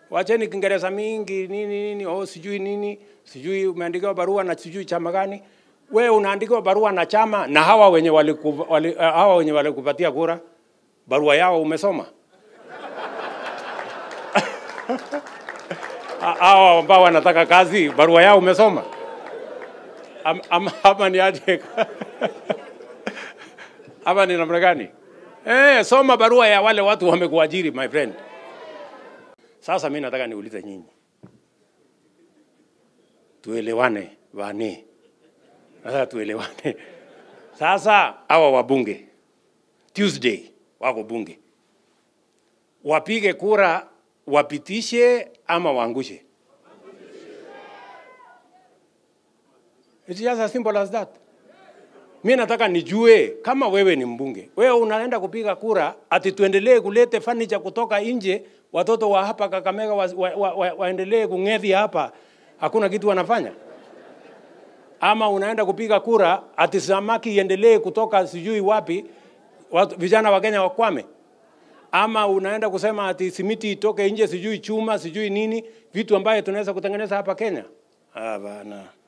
Wacheni Kiingereza mingi nini nini, oh sijui nini, sijui umeandikiwa barua na sijui chama gani. We unaandikiwa barua na chama na hawa wenye waliku, wali, uh, hawa wenye walikupatia kura, barua yao umesoma? Ha- hawa ambao wanataka kazi, barua yao umesoma? Am- Ama, ama ni aje? ama ni namna gani? Eh, soma barua ya wale watu wamekuajiri my friend. Sasa mimi nataka niulize nyinyi, tuelewane wane, nataka tuelewane. Sasa hawa wabunge Tuesday wako bunge, wapige kura, wapitishe ama waangushe. It's just as simple as that. Mi nataka nijue kama wewe ni mbunge, wewe unaenda kupiga kura ati tuendelee kulete furniture kutoka nje, watoto wa hapa Kakamega wa, wa, wa, wa, waendelee kung'ethi hapa, hakuna kitu wanafanya? Ama unaenda kupiga kura ati samaki iendelee kutoka sijui wapi, watu, vijana wa Kenya wakwame? Ama unaenda kusema ati simiti itoke nje, sijui chuma, sijui nini, vitu ambayo tunaweza kutengeneza hapa Kenya? Ah, bana.